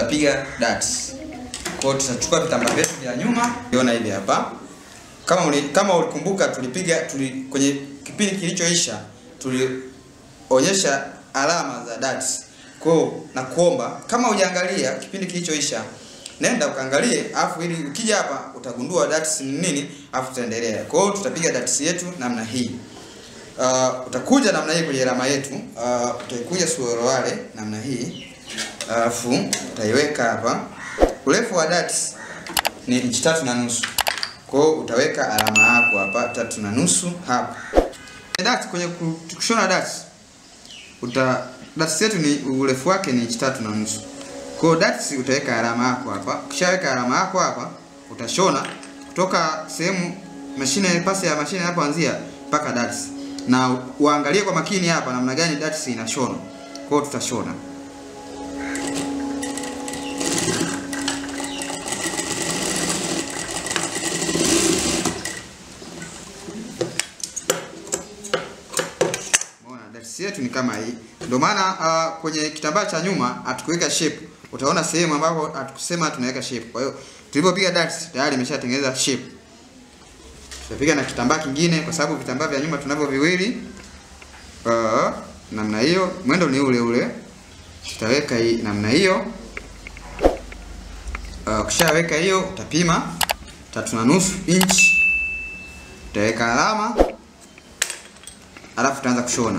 tutapiga darts. Kwa hiyo tutachukua vitambaa vyetu vya nyuma, unaona hivi hapa. Kama uli, kama ulikumbuka tulipiga tuli, kwenye kipindi kilichoisha tulionyesha alama za darts. Kwa hiyo nakuomba kama hujaangalia kipindi kilichoisha nenda ukaangalie, afu ili ukija hapa utagundua darts ni nini, afu tutaendelea. Kwa hiyo tutapiga darts yetu namna hii. Uh, utakuja namna hii kwenye alama yetu. Uh, utaikuja suruale namna hii. Alafu utaiweka hapa. Urefu wa darts ni inchi tatu na nusu. Kwa hiyo utaweka alama yako hapa tatu na nusu hapa. Darts kwenye ku- kushona darts uta darts yetu ni urefu wake ni inchi tatu na nusu. Kwa hiyo darts utaweka alama yako hapa. Ukishaweka alama yako hapa, utashona kutoka sehemu mashine pasi ya mashine inapoanzia mpaka darts. Na uangalie kwa makini hapa namna gani darts inashona. Kwa hiyo tutashona. Umeona darts yetu ni kama hii. Ndio maana uh, kwenye kitambaa cha nyuma hatukuweka shape. Utaona sehemu ambapo hatukusema tunaweka shape. Kwa hiyo tulipopiga darts tayari imeshatengeneza shape. Tutapiga na kitambaa kingine kwa sababu vitambaa vya nyuma tunavyo viwili. Uh, namna hiyo, mwendo ni ule ule. Tutaweka hii namna hiyo. Uh, ukishaweka hiyo utapima tatu na nusu inch. Utaweka alama alafu utaanza kushona.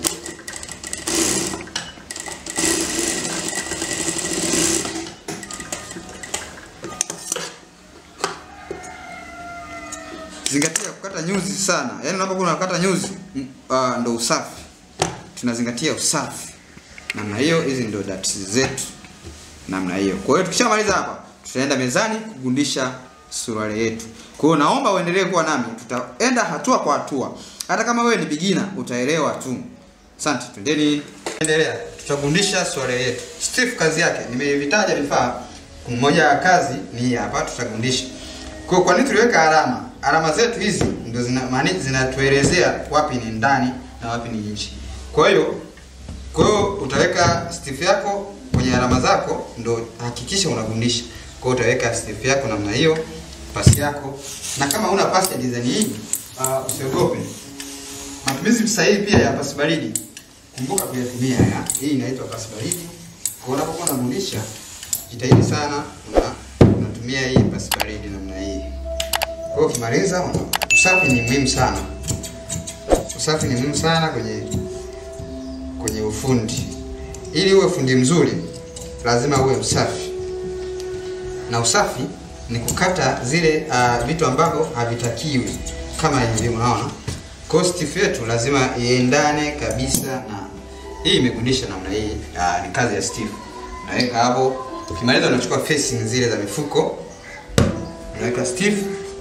Zingatia kukata nyuzi sana. Yaani unapokuwa unakata nyuzi mm, uh, ndo usafi. Tunazingatia usafi. Namna hiyo hizi ndio darts zetu. Namna hiyo. Kwa hiyo tukishamaliza hapa, tutaenda mezani kugundisha suruali yetu. Kwa hiyo naomba uendelee kuwa nami. Tutaenda hatua kwa hatua. Hata kama wewe ni beginner utaelewa tu. Asante, twendeni. Endelea. Tutagundisha suruali yetu. Steve kazi yake nimevitaja vifaa. Mmoja ya kazi ni hii hapa tutagundisha. Kwa hiyo kwa nini tuliweka alama? Alama zetu hizi ndio zina maana zinatuelezea wapi ni ndani na wapi ni nje. Kwa hiyo kwa hiyo utaweka stiff yako kwenye alama zako ndo hakikisha unagundisha. Kwa hiyo utaweka stiff yako namna hiyo, pasi yako. Na kama una pasi ya design hii, uh, usiogope. Matumizi sahihi pia ya pasi baridi. Kumbuka kuyatumia ya. Hii inaitwa pasi baridi. Kwa hiyo unapokuwa unagundisha, jitahidi sana una unatumia hii pasi baridi namna hii. Kwa hiyo ukimaliza, una- usafi ni muhimu sana. Usafi ni muhimu sana kwenye kwenye ufundi. Ili uwe fundi mzuri, lazima uwe msafi, na usafi ni kukata zile uh, vitu ambavyo havitakiwi kama hivi, unaona. Kwa hiyo stiff yetu lazima iendane kabisa na hii. Imegundisha namna hii, uh, ni kazi ya stiff. Unaweka hapo, ukimaliza unachukua facing zile za mifuko, unaweka stiff,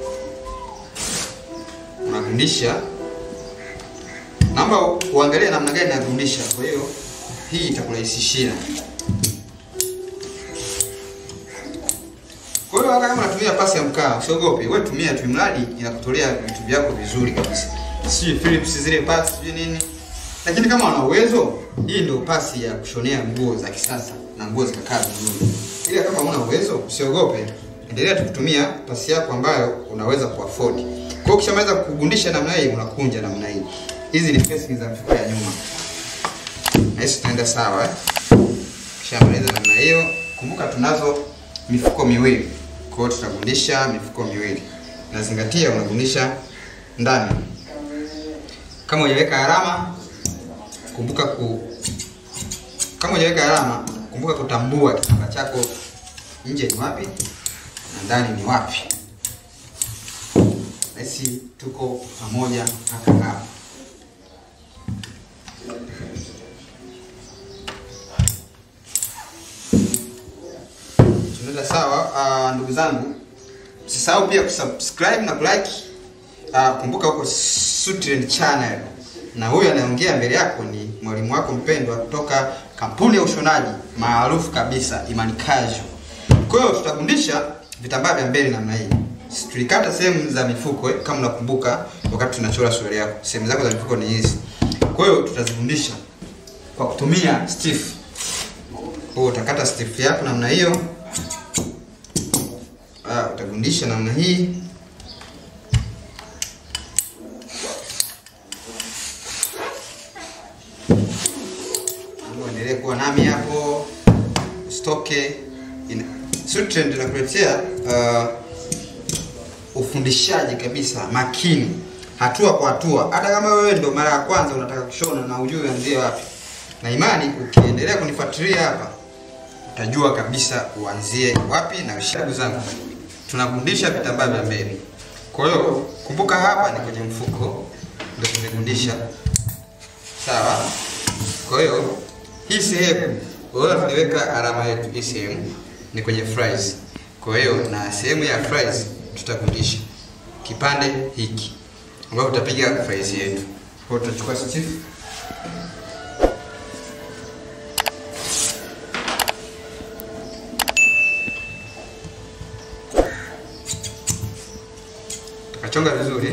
unagundisha naomba uangalie namna gani nagundisha. Kwa hiyo hii itakurahisishia. Kwa hiyo hata kama unatumia pasi ya mkaa, usiogope, wewe tumia tu, mradi inakutolea vitu vyako vizuri kabisa. Sijui Philips zile pasi sijui nini, lakini kama una uwezo, hii ndio pasi ya kushonea nguo za kisasa na nguo zikakaa vizuri. Ila kama una uwezo, usiogope, endelea tu kutumia pasi yako ambayo unaweza kuafford. Kwa hiyo ukishamaliza kugundisha namna hii, unakunja namna hii. Hizi ni facing za mifuko ya nyuma. Na hizi tunaenda sawa eh? Kishamaliza namna hiyo, kumbuka tunazo mifuko miwili. Kwa hiyo tutagundisha mifuko miwili. Nazingatia unagundisha ndani. Kama hujaweka alama, kumbuka ku kama hujaweka alama, kumbuka kutambua kitambaa chako nje ni wapi na ndani ni wapi. Basi tuko pamoja hata hapa. Tunaenda sawa. Uh, ndugu zangu, msisahau pia kusubscribe na kulike. Uh, kumbuka huko Sutrend channel, na huyu anayeongea mbele yako ni mwalimu wako mpendwa kutoka kampuni ya ushonaji maarufu kabisa Imani Casual. Kwa hiyo tutagundisha vitambaa vya mbele namna hii. Si Tulikata sehemu za mifuko eh, kama unakumbuka wakati tunachora suruali yako. Sehemu zako za mifuko ni hizi. Kwa hiyo tutazifundisha kwa kutumia stiff. Kwa Kwa hiyo utakata stiff yako namna hiyo. Ah, utagundisha namna hii. Endelee kuwa nami hapo, usitoke. Sutrend inakuletea uh, ufundishaji kabisa makini, hatua kwa hatua. Hata kama wewe ndo mara ya kwanza unataka kushona na ujue anzie wapi, na imani ukiendelea kunifuatilia hapa utajua kabisa uanzie wapi. Na ndugu zangu, tunafundisha vitambaa vya mbele. Kwa hiyo kumbuka, hapa ni kwenye mfuko ndio tumefundisha, sawa? Kwa hiyo hii sehemu wewe tuliweka alama yetu, hii sehemu ni kwenye fries. Kwa hiyo na sehemu ya fries tutafundisha kipande hiki ambapo tutapiga fries yetu. Kwa hiyo tutachukua stiff tukachonga vizuri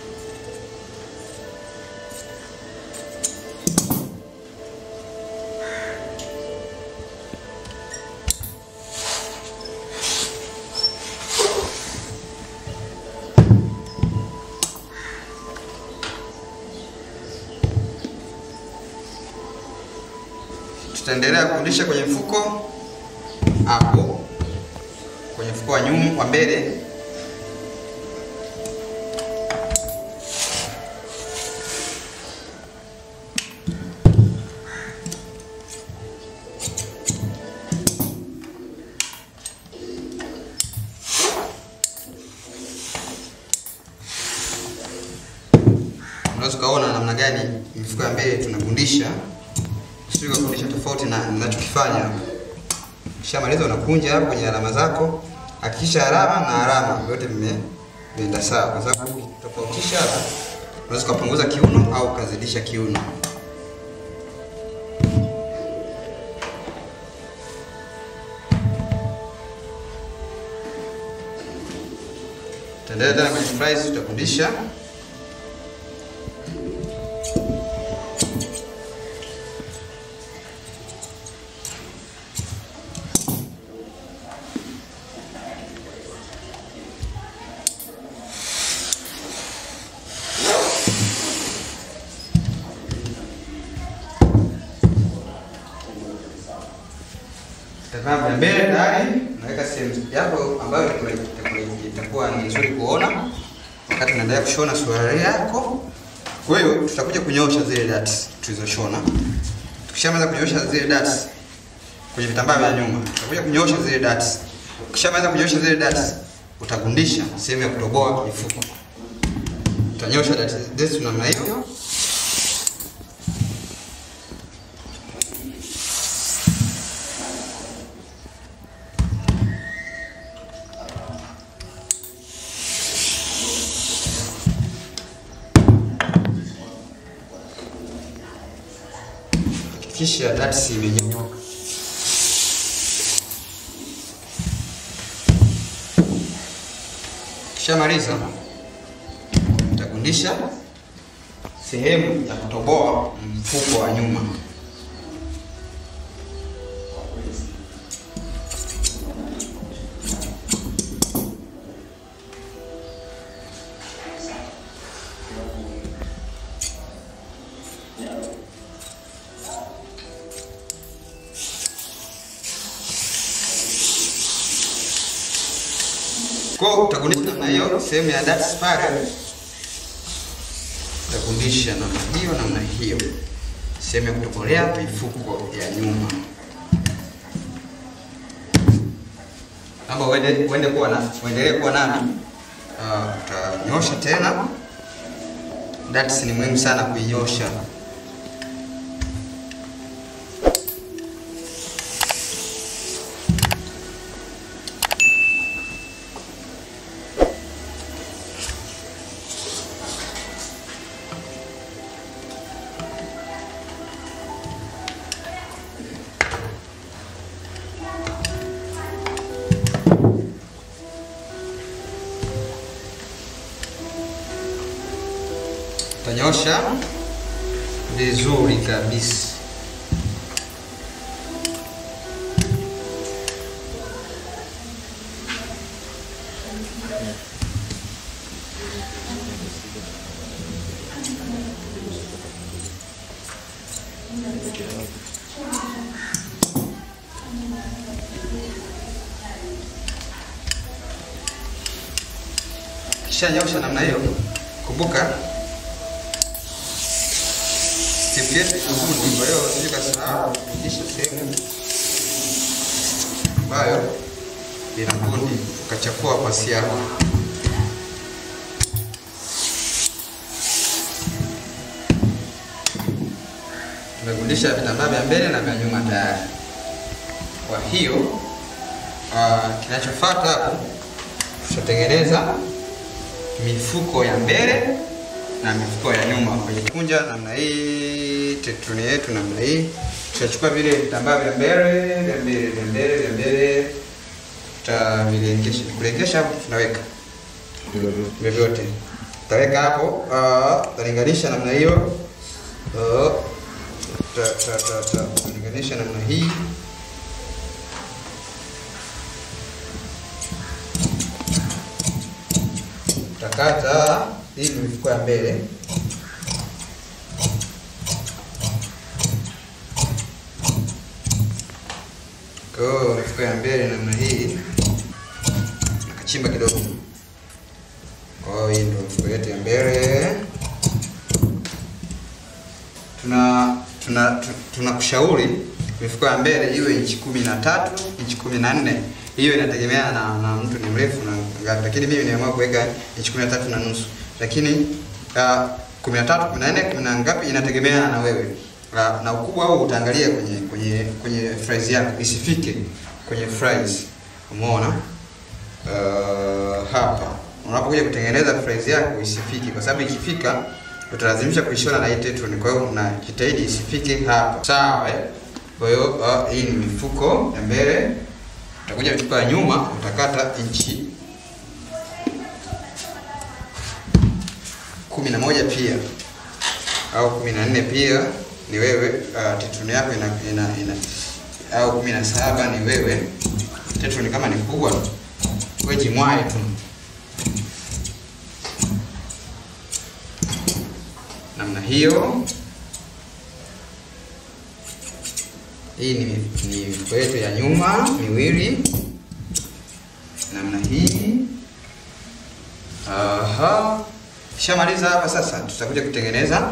tutaendelea kurudisha kwenye mfuko hapo, kwenye mfuko wa nyuma wa mbele. Unaweza ukaona namna gani mifuko ya mbele tunagundisha sio kufundisha tofauti na ninachokifanya. Ukishamaliza unakunja hapo kwenye alama zako, hakikisha alama na alama vyote vimeenda sawa, kwa sababu ukitofautisha hapa unaweza kupunguza kiuno au ukazidisha kiuno. Tutaendelea tena kwenye fries, tutafundisha Tazama vya mbele tayari, unaweka sehemu yako ambayo itakuwa ni nzuri kuona wakati unaendelea kushona suruali yako. Kwa hiyo tutakuja kunyoosha zile dots tulizoshona. Tukishamaliza kunyoosha zile dots kwenye vitambaa vya nyuma, tutakuja kunyoosha zile dots. Ukishamaliza kunyoosha zile dots, utagundisha sehemu ya kutoboa mifuko. Utanyosha dots zetu namna hiyo. kisha dots imenyooka. Kishamaliza utagundisha sehemu ya kutoboa mfuko wa nyuma. Kwa utagundisha namna hiyo sehemu ya dots pale, utagundisha namna hiyo namna hiyo sehemu ya kutobolea mifuko ya nyuma. Naomba uende uende kuwa na uendelee kuwa nami. Uh, utanyosha tena. Dots ni muhimu sana kuinyosha. Utanyosha vizuri kabisa. Kisha nyosha namna hiyo, kumbuka step yetu kufundi. Kwa hiyo usije kasahau kisha sehemu ambayo ina kundi ukachafua pasi yako. Tumegundisha vitambaa vya mbele na vya nyuma tayari. Kwa hiyo uh, kinachofuata hapo tutatengeneza mifuko ya mbele na mifuko ya nyuma kwenye kunja namna hii, tetroni yetu namna hii. Tutachukua vile vitambaa vya mbele vya mbele vya mbele vya mbele, tutavilengesha kulengesha, hapo tunaweka vyovyote, tutaweka hapo, uh, tutalinganisha namna hiyo, uh, tutalinganisha namna hii tutakata hii ni mifuko ya mbele kwa hiyo mifuko ya mbele namna hii nakachimba kidogo kwa hiyo hii ndio mifuko yetu ya mbele tuna tuna tu- tunakushauri mifuko ya mbele iwe inchi kumi na tatu inchi kumi na nne hiyo inategemea na, na mtu ni mrefu na ngapi, lakini mimi nimeamua kuweka inchi kumi na tatu na nusu, lakini uh, kumi na tatu kumi na nne kumi na ngapi inategemea na wewe uh, na ukubwa huu utaangalia kwenye kwenye kwenye fries yako isifike kwenye fries, umeona uh, hapa unapokuja kutengeneza fries yako isifike, kwa sababu ikifika utalazimisha kuishona na hii tetron. Kwa hiyo unajitahidi isifike hapa, sawa eh? Kwa hiyo uh, hii ni mifuko ya mbele, utakuja mifuko ya nyuma utakata inchi kumi na moja pia au kumi na nne pia ni wewe. Uh, tetron yako ina, ina, ina au kumi na saba ni wewe. Tetron kama ni kubwa wewe jimwae tu namna hiyo. Hii ni, ni mifuko yetu ya nyuma miwili namna hii. Aha, kishamaliza hapa sasa, tutakuja kutengeneza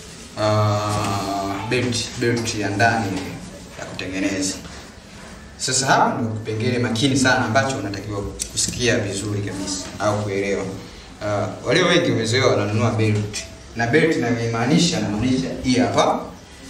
uh, belt belt ya ndani ya kutengeneza. Sasa hapa ndio kipengele makini sana ambacho unatakiwa kusikia vizuri kabisa au kuelewa. Uh, walio wengi wamezoea wananunua belt na belt inayomaanisha namaanisha hii hapa.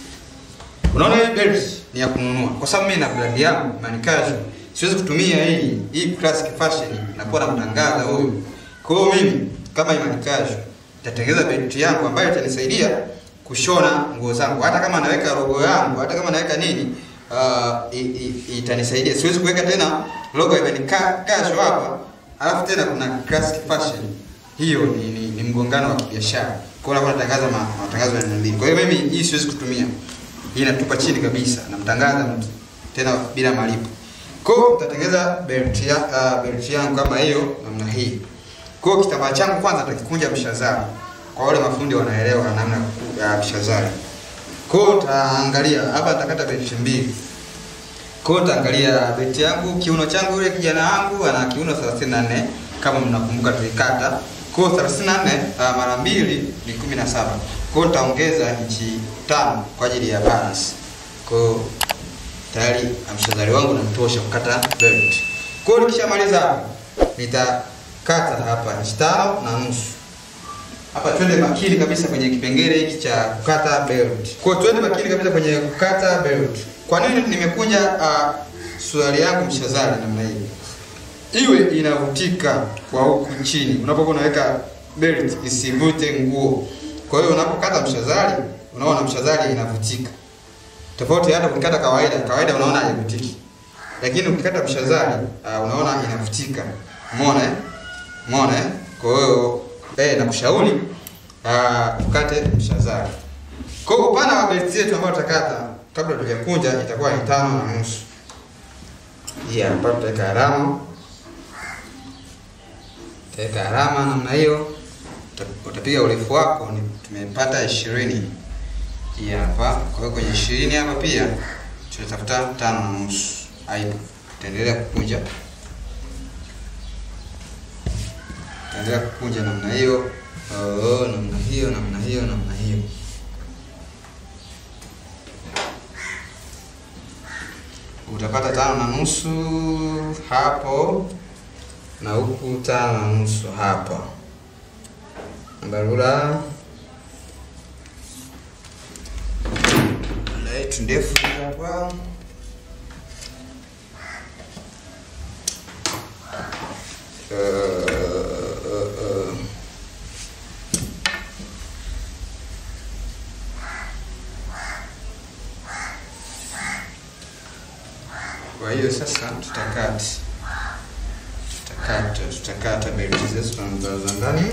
Unaona hii belt ni ya kununua, kwa sababu mimi na brand yangu Manikazo siwezi kutumia hii hii classic fashion na kuwa namtangaza huyu. Kwa hiyo mimi kama Manikazo nitatengeneza belt yangu ambayo itanisaidia kushona nguo zangu, hata kama naweka logo yangu, hata kama naweka nini uh, i- i- itanisaidia. Siwezi kuweka tena logo ya Manikazo hapa alafu tena kuna classic fashion. Hiyo ni, ni, ni mgongano wa kibiashara. Kwa hiyo nakuwa natangaza ma- matangazo ya mbili. Kwa hiyo mimi hii siwezi kutumia. Hii natupa chini kabisa, namtangaza mtu tena bila malipo. Kwa hiyo nitatengeneza belt ya uh, belt yangu kama hiyo namna hii. Kwa hiyo kitambaa changu kwanza nitakikunja mshazari. Kwa wale mafundi wanaelewa namna ya kuku- ya mshazari. Kwa hiyo utaangalia hapa nitakata belt mbili. Kwa hiyo utaangalia beti yangu, kiuno changu, yule kijana wangu ana kiuno 34 kama mnakumbuka tulikata. Kwa hiyo 34 uh, mara mbili ni 17. Kwa hiyo nitaongeza inchi tano kwa ajili ya balance. Kwa hiyo tayari mshazari wangu unatosha kukata belt. Kwa hiyo nikishamaliza hapo nitakata hapa inchi tano na nusu. Hapa twende makini kabisa kwenye kipengele hiki cha kukata belt. Kwa hiyo twende makini kabisa kwenye kukata belt. Kwa nini nimekunja uh, suruali yangu mshazari namna hii? Iwe inavutika kwa huku chini. Unapokuwa unaweka belt isivute nguo. Kwa hiyo unapokata mshazari, unaona mshazari inavutika. Tofauti hata ukikata kawaida, kawaida unaona haivutiki. Lakini ukikata mshazari, uh, unaona inavutika. Umeona eh? Umeona eh? Kwa hiyo eh, nakushauri uh, ukate mshazari. Kwa hiyo upana wa belt yetu ambayo tutakata kabla tujakunja itakuwa ni tano na nusu. Hii hapa tutaweka alama. Tutaweka alama namna hiyo. Uta- Utapiga urefu wako ni tumepata ishirini. hii hapa. Kwa hiyo kwenye ishirini hapa pia tutatafuta tano na nusu. Aibu, tutaendelea kukunja, tutaendelea kukunja namna hiyo, oh, namna hiyo, namna hiyo, namna hiyo. Utapata tano na nusu hapo na huku tano na nusu hapa. Barura yetu ndefu hapa. Uh, uh, uh. Kwa hiyo sasa tutakata tutakata tutakata belti zetu za ndani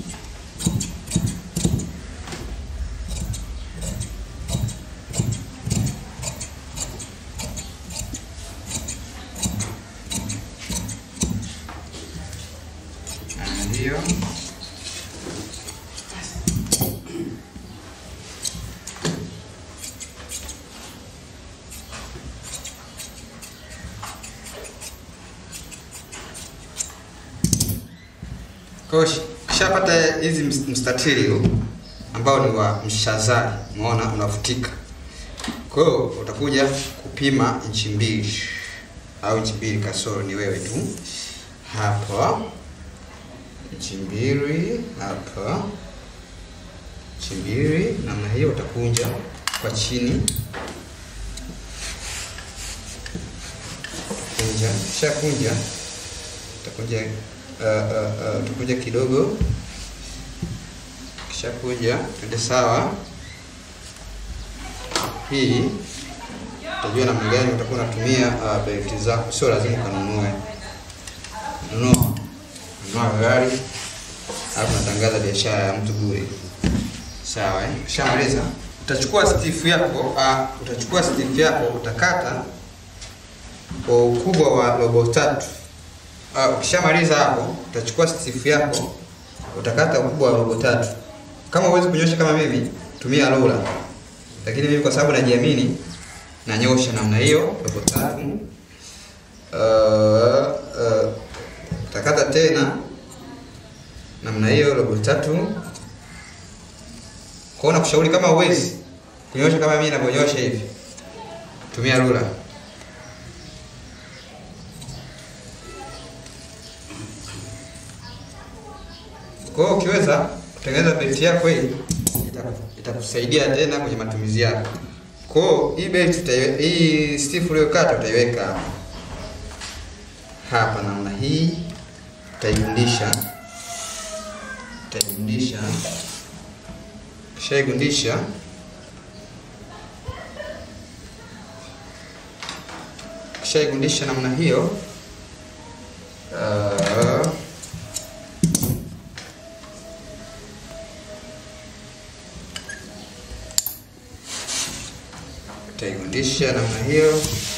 hiyo kwa hiyo kishapata hizi mstatili huu ambao ni wa mshazari, umeona unafutika. Kwa hiyo utakuja kupima inchi mbili au inchi mbili kasoro, ni wewe tu hapa inchi mbili hapa, inchi mbili namna hiyo. Utakunja kwa chini, kunja, kisha kunja, utakunja uh, uh, uh, utakunja kidogo, kisha kunja, twende sawa. Hii utajua namna gani utakuwa unatumia uh, belti zako, sio lazima ukanunue nunua nunua gari alafu natangaza biashara ya mtu bure. Sawa eh? Shamaliza, utachukua stifu yako uh, utachukua stifu yako utakata kwa ukubwa wa robo tatu. Uh, ukishamaliza hapo utachukua stifu yako utakata ukubwa wa robo tatu. Kama huwezi kunyosha kama mimi, tumia rola, lakini mimi kwa sababu najiamini nanyosha namna hiyo robo tatu. Uh, uh, utakata tena namna hiyo robo tatu. Kwa hiyo nakushauri kama uwezi kunyosha kama mimi ninavyonyosha hivi, tumia rula. Kwa hiyo ukiweza kutengeneza belti yako hii itakusaidia tena kwenye matumizi yako. Kwa hiyo hii belti hii stifu uliyokata utaiweka hapa hapa namna hii, utaigundisha utaigundisha, kishaigundisha kishaigundisha namna hiyo uh, utaigundisha namna hiyo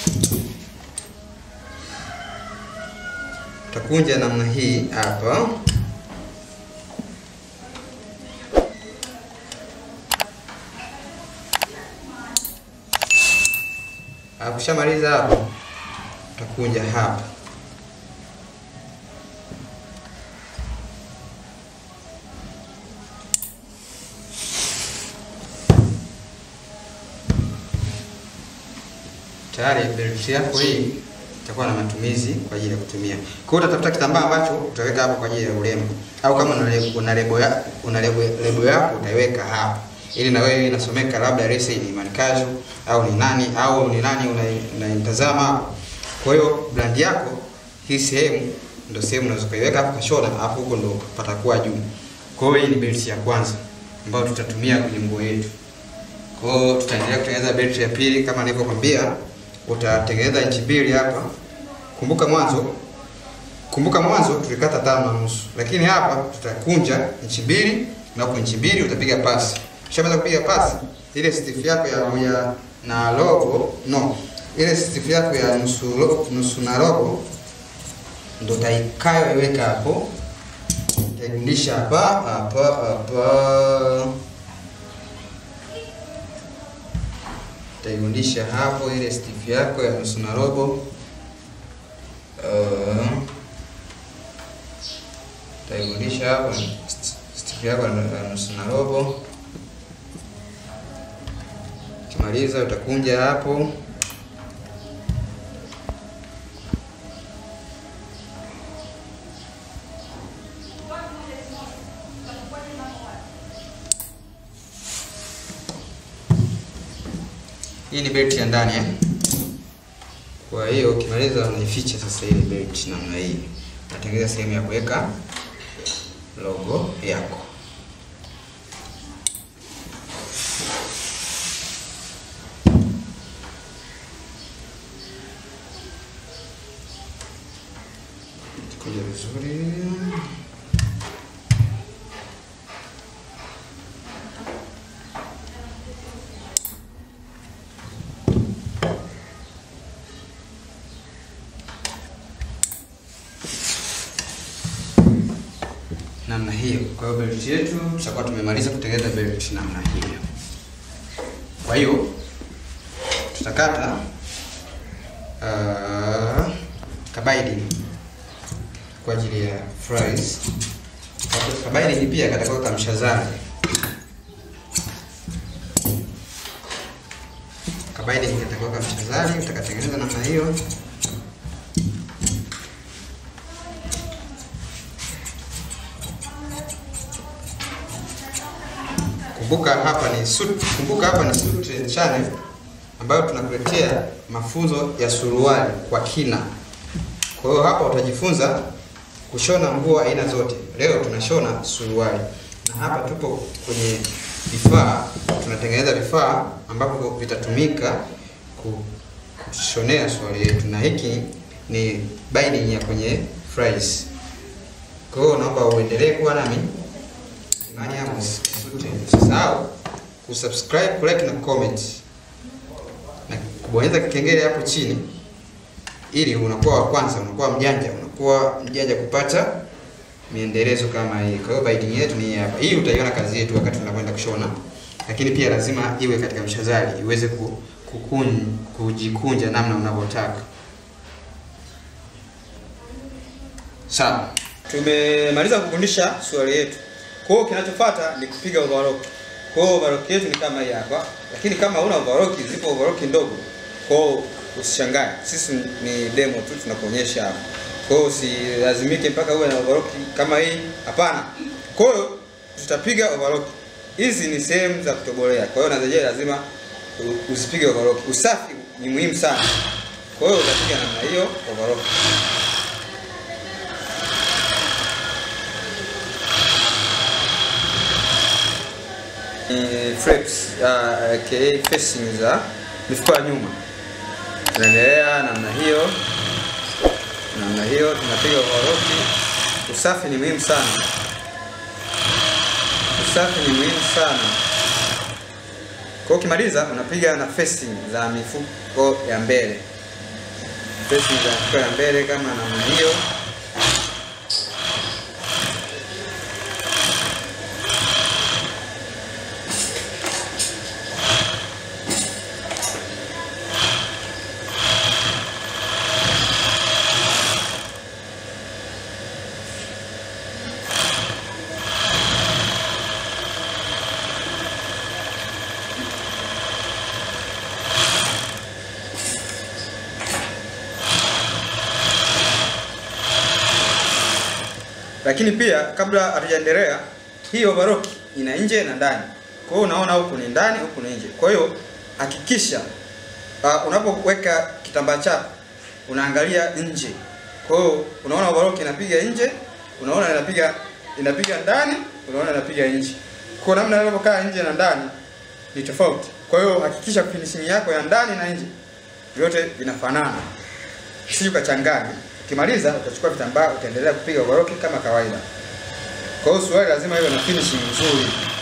utakunja namna hii hapa, akushamaliza hapo, utakunja hapa tayari belti yako hii itakuwa na matumizi kwa ajili ya kutumia. Kwa hiyo utatafuta kitambaa ambacho utaweka hapo kwa ajili ya urembo, au kama una lebo ya una lebo, lebo yako utaiweka hapa ili na wewe inasomeka labda rese ni Imani Casual au ni nani au ni nani unaitazama hapo. Kwa hiyo brand yako hii sehemu ndio sehemu unaweza kuiweka hapo kwa shoulder, hapo huko ndio patakuwa juu. Kwa hiyo hii ni belt ya kwanza ambayo tutatumia kwenye nguo yetu. Kwa hiyo tutaendelea kutengeneza belt ya pili kama nilivyokuambia utatengeneza inchi mbili hapa. Kumbuka mwanzo, kumbuka mwanzo tulikata tano na nusu, lakini hapa tutakunja inchi mbili na huko inchi mbili utapiga pasi. Ukishamaliza kupiga pasi, ile stiff yako ya, ya na robo no, ile stiff yako ya nusu robo, nusu na robo ndo utaikayo iweka hapo, utaigundisha hapa hapa hapa utairudisha hapo ile stiff yako ya nusu na robo. Uh, utairudisha hapo stiff yako ya nusu na robo. Ukimaliza utakunja hapo Hii ni belt ya ndani eh? Kwa hiyo ukimaliza unaificha sasa ile belt namna hii. Unatengeneza sehemu ya kuweka logo yako. Kuja vizuri. namna hiyo. Kwa hiyo belt yetu tutakuwa tumemaliza kutengeneza belt namna hiyo. Kwa hiyo tutakata uh, kabaidi kwa ajili ya fries. Kabaidi pia katakuwa kamshazari. Kabaidi katakuwa kamshazari, utakatengeneza namna hiyo. Kumbuka hapa ni suit, kumbuka hapa ni Suit channel ambayo tunakuletea mafunzo ya suruali kwa kina. Kwa hiyo hapa utajifunza kushona nguo aina zote. Leo tunashona suruali, na hapa tupo kwenye vifaa, tunatengeneza vifaa ambavyo vitatumika kushonea suruali yetu, na hiki ni binding ya kwenye fries. Kwa hiyo naomba uendelee kuwa nami imani yangu usisahau kusubscribe, kulike na comment na kubonyeza kengele hapo chini, ili unakuwa wa kwanza, unakuwa mjanja, unakuwa mjanja kupata miendelezo kama hii. Kwa hiyo binding yetu ni hapa. Hii utaiona kazi yetu wakati tunakwenda kushona, lakini pia lazima iwe katika mshazali iweze kukun, kujikunja namna unavyotaka. Sawa, tumemaliza kufundisha suruali yetu. Kwa hiyo kinachofuata ni kupiga overlock. Kwa hiyo overlock yetu ni kama hii hapa, lakini kama huna overlock, zipo overlock ndogo. Kwa hiyo usishangae, sisi ni demo tu tunakuonyesha hapa. Kwa hiyo usilazimike mpaka uwe na overlock kama hii, hapana. Kwa hiyo tutapiga overlock. Hizi ni sehemu za kutobolea, kwa hiyo na zenyewe lazima usipige overlock. Usafi ni muhimu sana, kwa hiyo utapiga namna hiyo overlock. flaps uh, aka facing za mifuko ya nyuma. Tunaendelea namna hiyo, namna hiyo, tunapiga overlock. Usafi ni muhimu sana, usafi ni muhimu sana. Kwa ukimaliza unapiga na facing za mifuko ya mbele, facing za mifuko ya mbele kama namna hiyo. Lakini pia kabla hatujaendelea, hii overlock ina nje na ndani. Kwa hiyo unaona huku ni ndani, huku ni nje. Kwa hiyo hakikisha uh, unapoweka kitambaa chako unaangalia nje. Kwa hiyo unaona overlock inapiga nje, unaona inapiga inapiga ndani, unaona inapiga nje. Kwa namna inavyokaa nje na ndani ni tofauti. Kwa hiyo hakikisha finishing yako ya ndani na nje vyote vinafanana, si ukachanganya. Ukimaliza utachukua vitambaa utaendelea kupiga overlock kama kawaida. Kwa hiyo suruali lazima iwe na finishing nzuri.